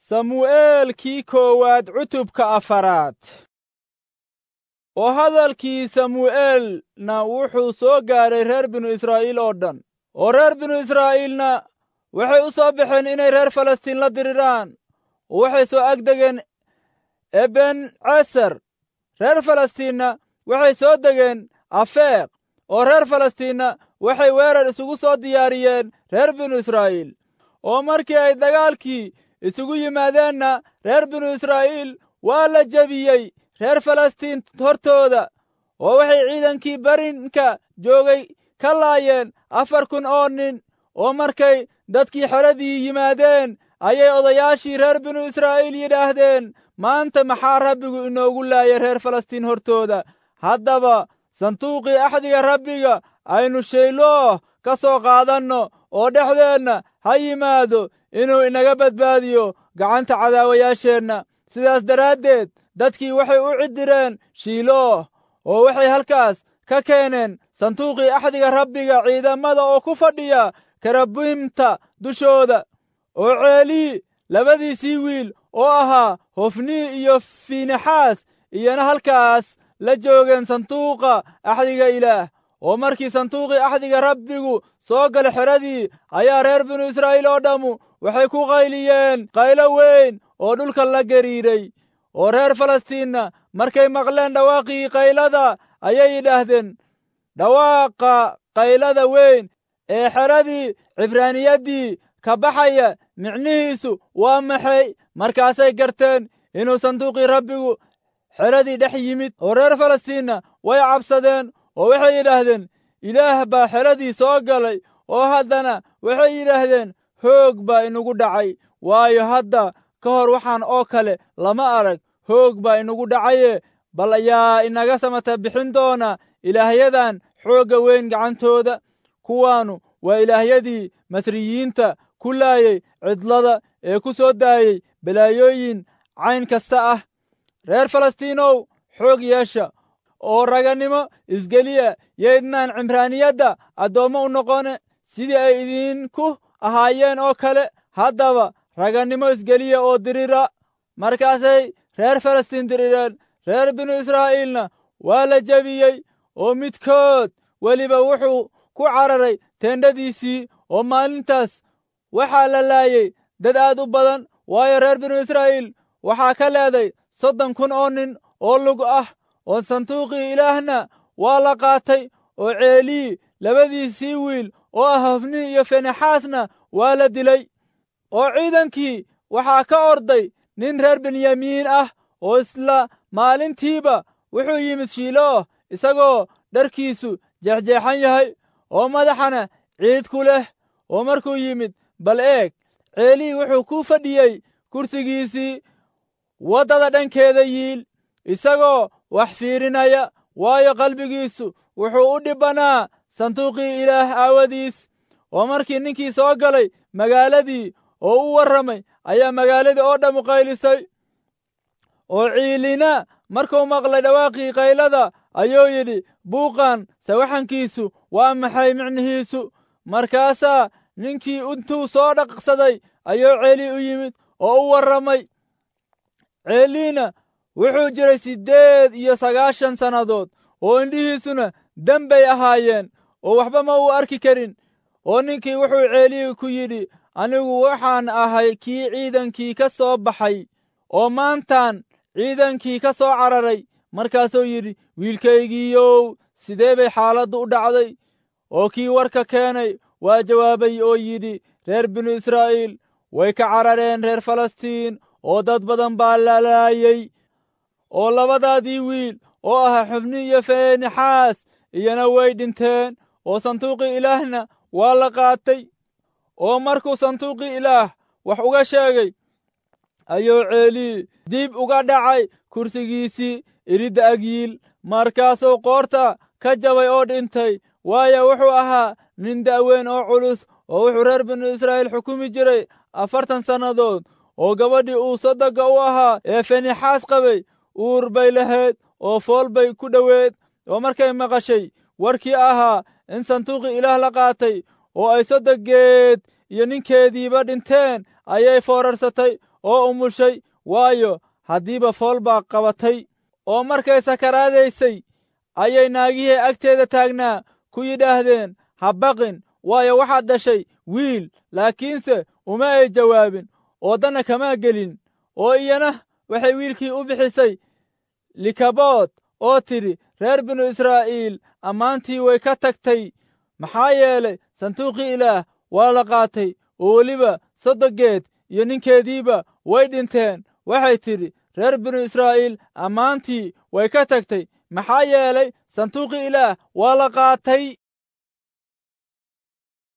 samu'eelkii koowaad cutubka afaraad oo hadalkii samu'eelna wuxuu soo gaaray reer binu israa'iil oo dhan oo reer binu israa'iilna waxay u soo baxeen inay reer falastiin la diriraan oo waxay soo agdegeen eben ceser reer falastiinna waxay soo degeen afeeq oo reer falastiinna waxay weerar isugu soo diyaariyeen reer binu israa'iil oo markii ay dagaalkii isugu yimaadeenna reer binu israa'iil waa la jebiyey reer falastiin hortooda oo waxay ciidankii barinka joogay ka laayeen afar kun oo nin oo markay dadkii xeradii yimaadeen ayay odayaashii reer binu israa'iil yidhaahdeen maanta maxaa rabbigu inoogu laayay reer falastiin hortooda haddaba sanduuqii axdiga rabbiga aynu shaylooh ka soo qaadanno oo dhexdeenna ha yimaado inuu inaga badbaadiyo gacanta cadaawayaasheenna sidaas daraaddeed dadkii waxay u ciddireen shiilooh oo waxay halkaas ka keeneen sanduuqii axdiga rabbiga ciidamada oo ku fadhiya karabimta dushooda oo ceelii labadiisii wiil oo ahaa hofnii iyo fiinexaas iyana halkaas la joogeen sanduuqa axdiga ilaah oo markii sanduuqii axdiga rabbigu soo gala xeradii ayaa reer binu israa'iil oo dhammu waxay ku qayliyeen qaylo weyn oo dhulka la gariiray oo reer falastiinna markay maqleen dhawaaqii qaylada ayay yidhaahdeen dhawaaqa qaylada weyn ee xeradii cibraaniyaddii ka baxaya micnihiisu waa maxay markaasay garteen inuu sanduuqii rabbigu xeradii dhex yimid oo reer falastiinna way cabsadeen oo waxay yidhaahdeen ilaah baa xeradii soo galay oo haddana waxay yidhaahdeen hoog baa inugu dhacay waayo hadda ka hor waxaan oo kale lama arag hoog baa inugu dhacaye bal ayaa inaga samata bixin doona ilaahyadan xoogga weyn gacantooda kuwaannu waa ilaahyadii masriyiinta ku laayay cidlada ee ku soo daayey balaayooyin cayn kasta ah reer falastiinow xoog yeesha oo ragannimo isgeliya yaydnaan cimraaniyadda addoommo u noqone sidii ay idinku ahaayeen oo kale haddaba ragannimo isgeliya oo dirira markaasay reer falastiin dirireen reer binu israa'iilna waa la jebiyey oo midkood weliba wuxuu ku cararay teendhadiisii oo maalintaas waxaa la laayey dad aad u badan waayo reer binu israa'iil waxaa ka leeday soddon kun oo nin oo lug ah oo sanduuqii ilaahna waa la qaatay oo ceelii labadiisii wiil oo ah hofnii iyo fenexaasna waa la dilay oo ciidankii waxaa ka orday nin reer benyamiin ah oo isla maalintiiba wuxuu yimid shiilooh isagoo dharkiisu jeexjeexan yahay oo madaxana ciid ku leh oo markuu yimid bal eeg ceelii wuxuu ku fadhiyey kursigiisii waddada dhankeeda yiil isagoo wax fiirinaya waayo qalbigiisu wuxuu u dhibbanaa sanduuqii ilaah aawadiis oo markii ninkii soo galay magaaladii oo u warramay ayaa magaaladii oo dhammu qaylisay oo ciilina markuu maqlay dhawaaqii qaylada ayuu yidhi buuqan sawaxankiisu waa maxay micnihiisu markaasaa ninkii intuu soo dhaqsaday ayuu ceelii u yimid oo u warramay ceeliina wuxuu jiray siddeed iyo sagaashan sannadood oo indhihiisuna dembay ahaayeen oo waxba ma uu arki karin oo ninkii wuxuu ceelii ku yidhi anigu waxaan ahay kii ciidankii ka soo baxay oo maantaan ciidankii ka soo cararay markaasuu yidhi wiilkaygiiyow sidee bay xaaladdu u dhacday oo kii warka keenay waa jawaabay oo yidhi reer binu israa'iil way ka carareen reer falastiin oo dad badan baa la laayey oo labadaadii wiil oo ahaa xubni iyo feenixaas iyana way dhinteen oo sanduuqii ilaahna waa la qaatay oo markuu sanduuqii ilaah wax uga sheegay ayuu ceelii dib uga dhacay kursigiisii iridda agyiil markaasuu qoorta ka jabay oo dhintay waayo wuxuu ahaa nin da'weyn oo culus oo wuxuu reer binu israa'iil xukumi jiray afartan sannadood oo gabadhii uu sodogga u ahaa ee fenixaas qabay uur bay lahayd oo fool bay ku dhoweed oo markay maqashay warkii ahaa in sanduuqii ilaah la qaatay oo ay sodoggeed iyo ninkeediiba dhinteen ayay foorarsatay oo umushay waayo haddiiba fool baa qabatay oo markay sakaraadaysay ayay naagihii agteeda taagnaa ku yidhaahdeen ha baqin waayo waxaad dhashay wiil laakiinse uma ay jawaabin oo danna kamaa gelin oo iyana waxay wiilkii u bixisay likabood oo tidhi reer binu israa'iil ammaantii way ka tagtay maxaa yeelay sanduuqii ilaah waa la qaatay oo weliba soddogeed iyo ninkeediiba way dhinteen waxay tidhi reer binu israa'iil ammaantii way ka tagtay maxaa yeelay sanduuqii ilaah waa la qaatay